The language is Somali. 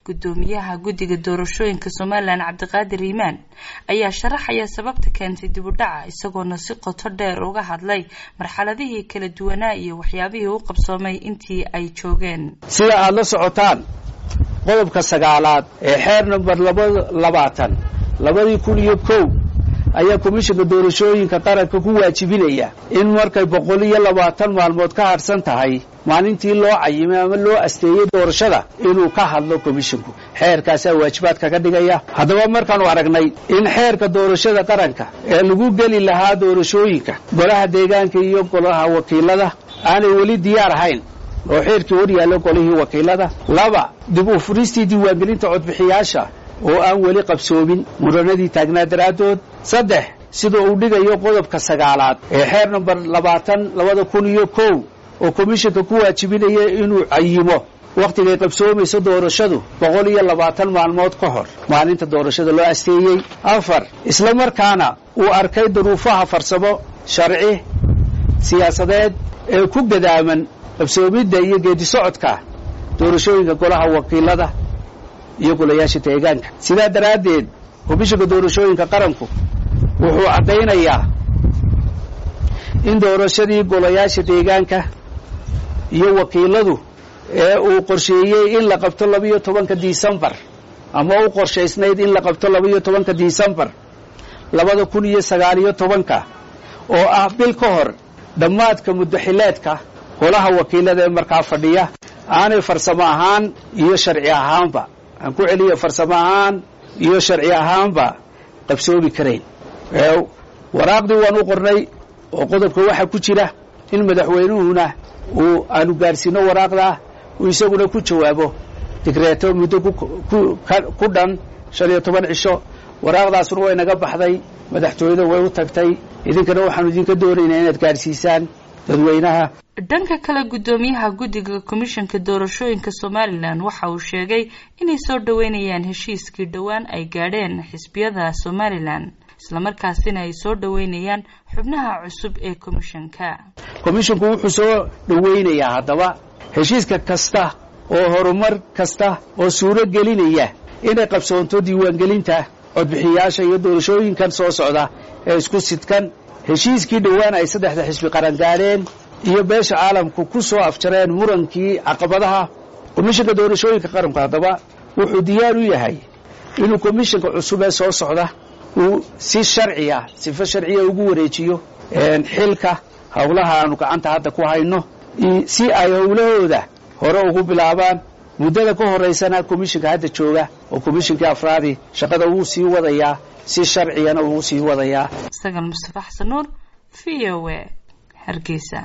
gudoomiyaha guddiga doorashooyinka somalilan cabdiqaadir iimaan ayaa sharaxaya sababta keentay dib u dhaca isagoona si qoto dheer uga hadlay marxaladihii kala duwanaa iyo waxyaabihii u qabsoomay intii ay joogeen sida aada la socotaan qodobka sagaalaad ee xeer number laba labaatan labadii kun iyo kow ayaa komishanka doorashooyinka qaranka ku waajibinaya in markay boqol iyo labaatan maalmood ka hadhsan tahay maalintii loo cayimay ama loo asteeyey doorashada inuu ka hadlo komishinku xeerkaasaa waajibaadka ka dhigaya haddaba markaanu aragnay in xeerka doorashada qaranka ee lagu geli lahaa doorashooyinka golaha deegaanka iyo golaha wakiilada aanay weli diyaar ahayn oo xeerkii hor yaallo golihii wakiilada laba dib u furistii diiwaangelinta codbixiyaasha oo aan weli qabsoomin muranadii taagnaa daraaddood saddex sida uu dhigayo qodobka sagaalaad ee xeer number labaatan labada kun iyo kow oo komishanka ku waajibinaya inuu cayimo wakhtigay qabsoomayso doorashadu boqol iyo labaatan maalmood ka hor maalinta doorashada loo asteeyey afar isla markaana uu arkay duruufaha farsamo sharci siyaasadeed ee ku gadaaman qabsoomidda iyo geedi socodka doorashooyinka golaha wakiilada iyo golayaasha deegaanka sidaa daraaddeed komishanka doorashooyinka qaranku wuxuu caddaynayaa in doorashadii golayaasha deegaanka iyo wakiiladu ee uu qorsheeyey in la qabto labaiyo tobanka disembar ama u qorshaysnayd in la qabto labaiyo tobanka disembar labada kun iyo sagaaliyo tobanka oo ah bil ka hor dhammaadka muddaxileedka golaha wakiilada ee markaa fadhiya aanay farsamo ahaan iyo sharci ahaanba aan ku celiya farsamo ahaan iyo sharci ahaanba qabsoomi karayn waraaqdii waan u qornay oo qodobka waxaa ku jira in madaxweynuhuna uu aanu gaadhsiino waraaqdaa uu isaguna ku jawaabo digreeto muddo ku dhan shan iyo toban cisho waraaqdaasuna way naga baxday madaxtooyada way u tagtay idinkana waxaanu idinka doonaynaa inaad gaadhsiisaan dadweynaha dhanka kale guddoomiyaha guddiga komishanka doorashooyinka somalilan waxa uu sheegay inay soo dhoweynayaan heshiiskii dhowaan ay gaadheen xisbiyada somalilan islamarkaasina ay soo dhoweynayaan xubnaha cusub ee komishanka komishinku wuxuu soo dhoweynayaa haddaba heshiiska kasta oo horumar kasta oo suuro gelinaya inay qabsoonto diiwaangelinta codbixiyaasha iyo doorashooyinkan soo socda ee isku sidkan heshiiskii dhowaan ay saddexda xisbi qaran gaadheen iyo beesha caalamku ku soo afjareen murankii caqabadaha komishanka doorashooyinka qaranku haddaba wuxuu diyaar u yahay inuu komishanka cusub ee soo socda uu si sharciya sifo sharciya ugu wareejiyo xilka howlaha aanu gacanta hadda ku hayno si ay howlahooda hore ugu bilaabaan muddada ka horaysana komishanka hadda jooga oo komishankii afraadi shaqada wuu sii wadayaa si sharciyana wuu sii wadayaa sagal mustafa xasan nuur v o a hargeysa